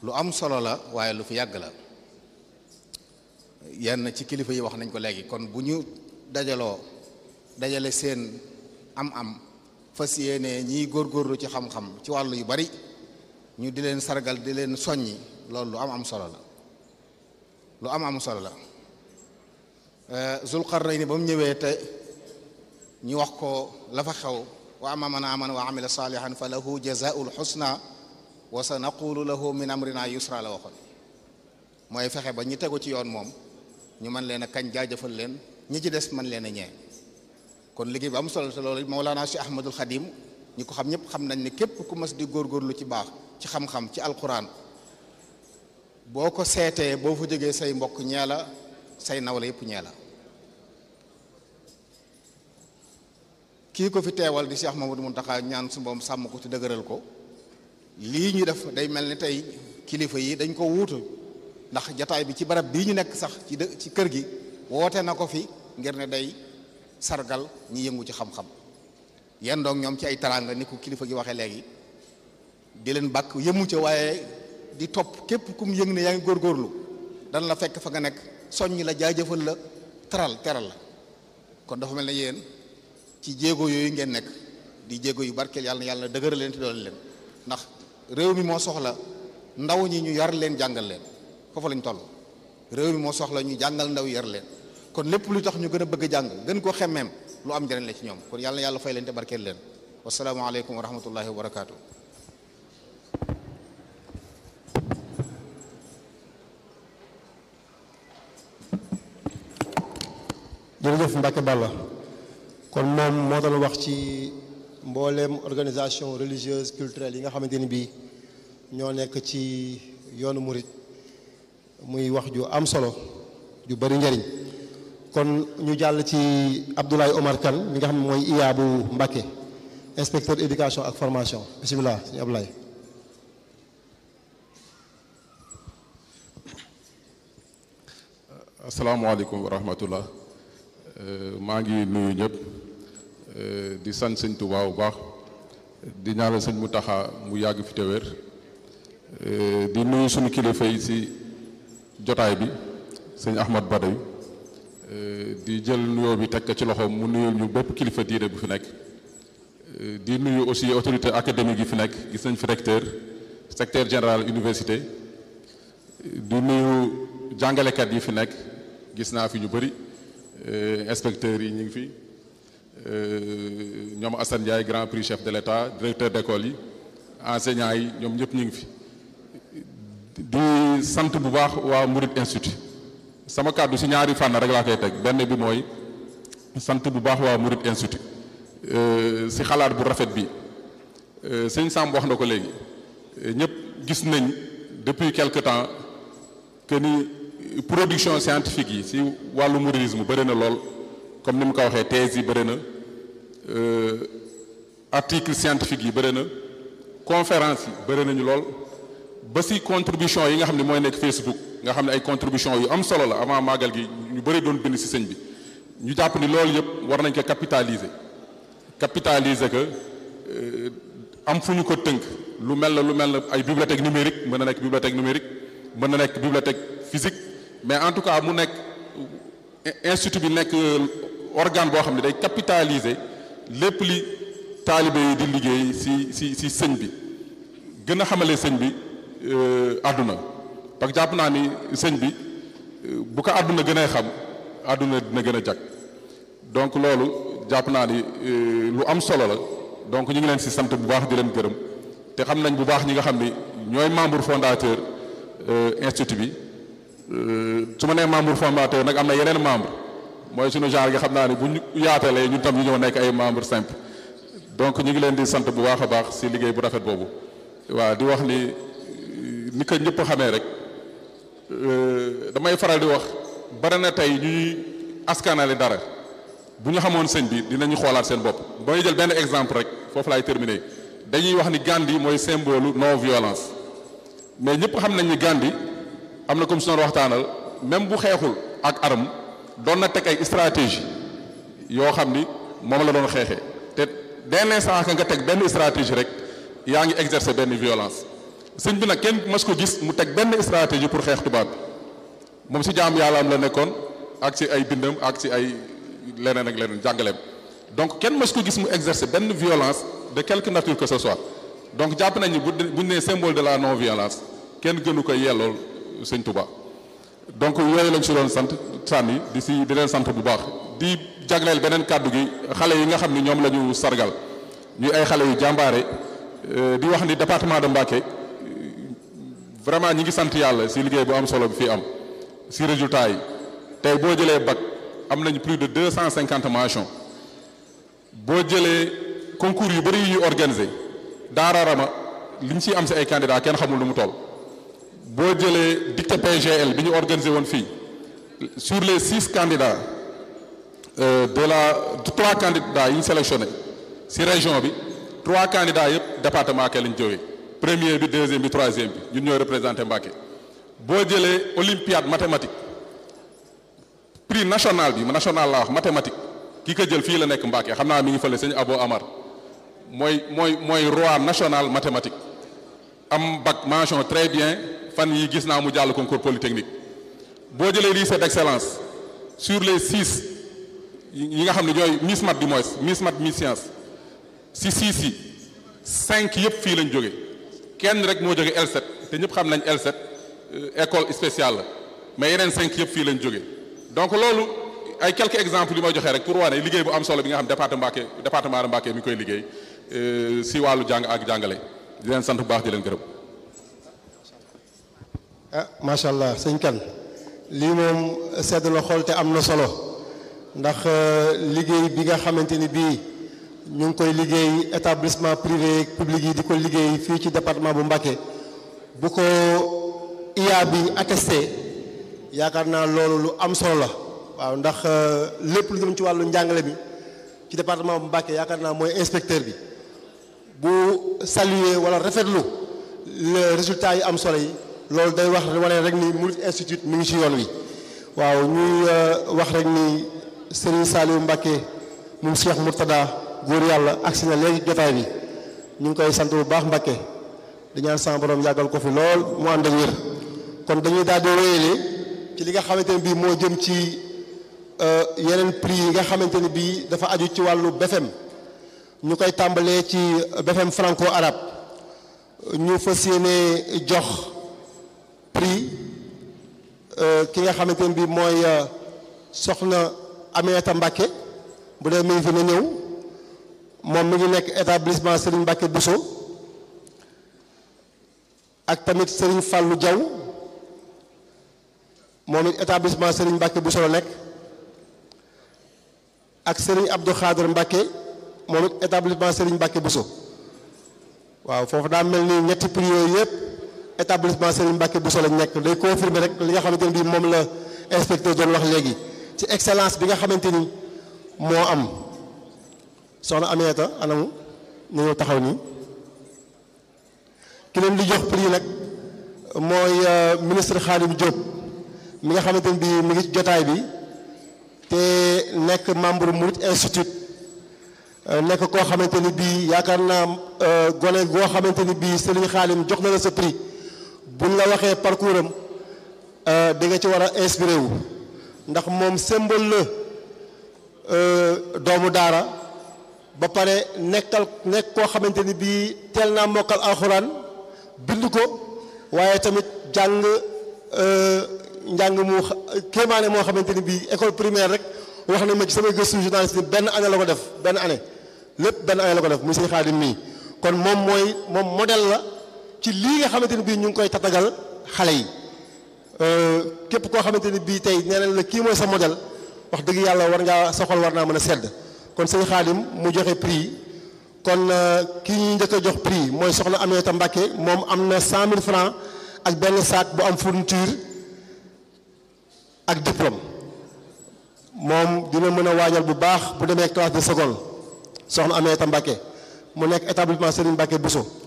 lu am solo la waaye lu fi yàgg la yenn ci kilifa yi wax nañ ko léegi kon bu ñu dajaloo dajale seen am-am fas yéene ñiy góorgóorlu ci xam-xam ci wàllu yu bari ñu di leen sargal di leen soññi loolu lu am am solo la lu am am solo la Zulqarnayni ba mu ñëwee te ñu wax ko la fa xew wa amma man amana wa amila salihan fa lahu jazaa'ul husna wa sa naqulu lahu min amrina yusra la waxoon mooy fexe ba ñi tegu ci yoon moom ñu mën leen a kañ jaajëfal leen ñi ci des mën leen a ñee kon liggéey bu am solo te loolu Mawlana Cheikh Ahmadul Khadim ñi ko xam ñëpp xam nañ ne képp ku mas di góorgóorlu ci baax ci xam-xam ci alquran boo ko seetee boo fa jógee say mbokk ñee la say nawla yëpp ñee la kii ko fi teewal di Cheikh Mamadou Mountakha ñaan su mboom sàmm ko ci dëgëral ko lii ñu def day mel ni tey kilifa yi dañ ko wuutu ndax jataay bi ci barab bii ñu nekk sax ci dë ci kër gi woote na ko fi ngir ne day sargal ñi yëngu ci xam-xam yenn doog ñoom ci ay taraanga ni ko kilifa gi waxee léegi di leen bàkk yëmu ca waaye di topp képp kum yëng ne yaa ngi góorgóorlu dana la fekk fa nga nekk soññ la jaajëfal la teral teral la kon dafa mel ne yéen ci jéego yooyu ngeen nekk di jéego yu barkeel yàlla na yàlla dëgëral leen te doole leen ndax réew mi moo soxla ndaw ñi ñu yar leen jàngal leen foofu lañ toll réew mi moo soxla ñu jàngal ndaw yar leen kon lépp lu tax ñu gën a bëgg a jàng gën ko xemmeem lu am njëriñ la ci ñoom kon yàlla na yàlla fay leen te barkeel leen wasalaamaaleykum wa rahmatullahi wa barakaatu. jërëjëf Mbacke Balla kon moom moo doon wax ci mbooleem organisation religieuse culturelle yi nga xamante ni bii ñoo nekk ci yoonu murit muy wax ju am solo ju bari njariñ kon ñu jàll ci Abdoulaye Omar Kane mi nga xam ne mooy IA bu Mbacke inspecteur éducation ak formation bisimilah sëñ Abdoulaye asalaamaaleykum wa rahmatullah maa ngi nuyu ñëpp di sant sëñ Tuubaa bu baax di ñaanal sëñ Muntaxa mu yàgg fi te wér di nuyu suñu kilifa yi si jotaay bi sëñ Ahmad Badawi di jël nuyoo bi teg ko ci loxoom mu nuyul ñu bépp kilifa diine bu fi nekk di nuyu aussi autorité académique yi fi nekk gis nañ fi recteur secrétaire général université di nuyu jàngalekat yi fi nekk gis naa fi ñu bëri inspecteurs yi ñu ngi fi ñoom Assane Ndiaye grand prix chef de l'État directeur d'école yi enseignants yi ñoom ñëpp ñu ngi fi di sant bu baax waa Murid Institut sama kàddu si ñaari fànn rek laa koy teg benn bi mooy sant bu baax waa Murid Institut si xalaat bu rafet bi sëñ Samb wax na ko léegi ñëpp gis nañ depuis quelque temps que ni production scientifique yi si wàllu mouridisme bëri na lool comme ni mu ko waxee thèse yi bëri na article scientifique yi bëri na conférence yi bëri nañu lool ba si contribution yi nga xam ne mooy nekk Facebook nga xam ne ay contribution yu am solo la avant màggal gi ñu bëri doon bind si sëñ bi ñu jàpp ni loolu yëpp war nañ ko capitaliser capitaliser que am fu ñu ko tënk lu mel na lu mel na ay bibliothèque numérique mën na nekk bibliothèque numérique mën na nekk bibliothèque physique mais en tout cas mu nekk institut bi nekk organe boo xam ne day capitaliser lépp li taalibe yi di liggéey si si si sëñ bi gën a xamale sëñ bi àdduna parce que jàpp naa ni sëñ bi bu ko àdduna gën a xam àdduna dina gën a jag donc loolu jàpp naa ni lu am solo la donc ñu ngi leen si sant bu baax di leen gërëm te xam nañ bu baax ñi nga xam ni ñooy membre fondateur institut bi su ma nee membre fondateur nag am na yeneen membre mooy suñu genre nga xam naa ni bu ñu yaatalee ñun tam ñu ñëw nekk ay membre simple donc ñu ngi leen di sant bu baax a baax si liggéey bu rafet boobu waaw di wax ni ni ko ñëpp xamee rek damay faral di wax bari na tey ñuy askanale dara bu ñu xamoon sëñ bi dinañu xoolaat seen bopp ba may jël benn exemple rek foofu laay terminer dañuy wax ni Gandhi mooy symbole non violence mais ñëpp xam nañ ni Gandhi am na comme su doon waxtaanal même bu xeexul ak arme doon na teg ay stratégie yoo xam ni moom la doon xeexee te dès l'instant que nga teg benn stratégie rek yaa ngi exercer benn violence sëñ bi nag kenn mas ko gis mu teg benn stratégie pour xeex tubaab bi moom si jaam yàlla am la nekkoon ak si ay bindam ak si ay leneen ak leneen jàngaleem donc kenn mas ko gis mu exercer benn violence de quelque nature que ce soit donc jàpp nañu bu bu ñu nee symbole de la non violence kenn gënu ko yellool sëñ Touba donc yooyu lañ si doon sant sànni di si di leen sant bu baax di jagleel beneen kàddu gi xale yi nga xam ni ñoom la ñu sargal ñuy ay xale yu jàmbaare di wax ni département de Mbacké vraiment ñi ngi sant yàlla si liggéey bu am solo bi fii am si résultat yi tey boo jëlee bac am nañu plus de deux cent cinquante mentions boo jëlee concours yu bëri yu ñuy organiser daararama li ñu ciy am si ay candidats kenn xamul lu mu toll boo jëlee dictée PGL bi ñu organiser woon fii sur les six candidats euh, de la trois candidats yi ñu sélectionné si région bi trois candidats yëpp département Mbacké lañ jógee premier bi deuxième bi troisième bi ñun ñooy représenté Mbacké boo jëlee olympiade mathématique prix national bi national laa wax mathématique ki ko jël fii la nekk Mbacké xam naa mi ngi fële sëñ Abo Amar mooy mooy mooy roi national mathématique am bac mention très bien fan yi gis naa mu jàll concours polytechnique boo jëlee lycée d'excellence sur les six yi nga xam ne ñooy Miss Mat du moins Miss Mat Miss Science si six yi cinq yëpp fii lañ jóge kenn rek moo jóge L7 te ñëpp xam nañ L7 école spéciale la mais yeneen cinq yëpp fii lañ jóge donc loolu ay quelques exemples yu may joxe rek pour wane liggéey bu am solo bi nga xam département Mbacké département de Mbacké mi ngi koy liggéey si wàllu jàng ak jàngale di leen sant bu baax di leen gërëm. ah macha allah sëñ kan lii moom sedd la xool te am na solo ndax liggéey bi nga xamante ni bii ñu ngi koy liggéey établissement privé public yi di ko liggéey fii ci département bu Mbacké bu ko IA bi attesté yaakaar naa loolu lu am solo la waaw ndax lépp lu jëm ci wàllu njàngale bi ci département bu Mbacké yaakaar naa mooy inspecteur bi bu saluer wala rafetlu le résultat yi am solo yi loolu day wax wane rek ni Mouride Institute mi ngi ci yoon wi waaw ñuy wax rek ni Serigne Saliou Mbacké moom Cheikh Mourtada góor yàlla agsi na léegi jotaay bi ñu ngi koy sant bu baax Mbacké di ñaan sama borom yàggal ko fi lool mu ànd ak wér kon dañuy daal di wéyale ci li nga xamante ne bii moo jëm ci yeneen prix yi nga xamante ne bii dafa aju ci wàllu BFM ñu koy tàmbalee ci BFM franco arabe ñu fas yéene jox prix ki nga xamante ne bii mooy soxna Aminata Mbacké bu dee mi ngi fi na ñëw moom mi ngi nekk établissement Serigne Mbacké Bousso ak tamit Serigne Fallou Diaw moom it établissement Serigne Mbacké Bousso la nekk ak Serigne Abdou Khader Mbacké moom it établissement Serigne Mbacké Bousso waaw foofu daa mel ni ñetti prix yooyu yëpp établissement Serigne Mbacké Bousso lañ nekk day confirmer rek li nga xamante ne bii moom la inspecteur doon wax léegi ci excellence bi nga xamante ni moo am soxna Aminata anamu ñu ñëw taxaw nii ki leen di jox prix nag mooy ministre Khadim Diop mi nga xamante ne bii mi ngi ci jotaay bi te nekk membre Mouride Institute nekk koo xamante ni bii yaakaar naa gone goo xamante ni bii Serigne Khadim jox na la sa prix buñ la waxee parcours am di nga ci war a inspiré wu ndax moom symbole la doomu daara ba pare nekkal nekk koo xamante ni bii teel naa mokkal alxuraan bind ko waaye tamit jàng njàng mu kéemaane moo xamante ni bii école primaire rek wax na ma ci samay gëstu journaliste benn année la ko def benn année lépp benn année la ko def muy sëñ Xaadim mii kon moom mooy moom modèle la ci lii nga xamante ni bii ñu ngi koy tatagal xale yi képp koo xamante ni bii tey nee nañ la kii mooy sa modèle wax dëgg yàlla war ngaa sa xol war naa mën a sedd kon sëñ Xaadim mu joxe prix kon kii ñuy njëkk a jox prix mooy soxna Aminata Mbacké moom am na 100000 francs ak benn sac bu am fourniture ak diplôme moom dina mën a waajal bu baax bu demee classe de seconde soxna Aminata Mbacké mu nekk établissement Serigne Mbacké Bousso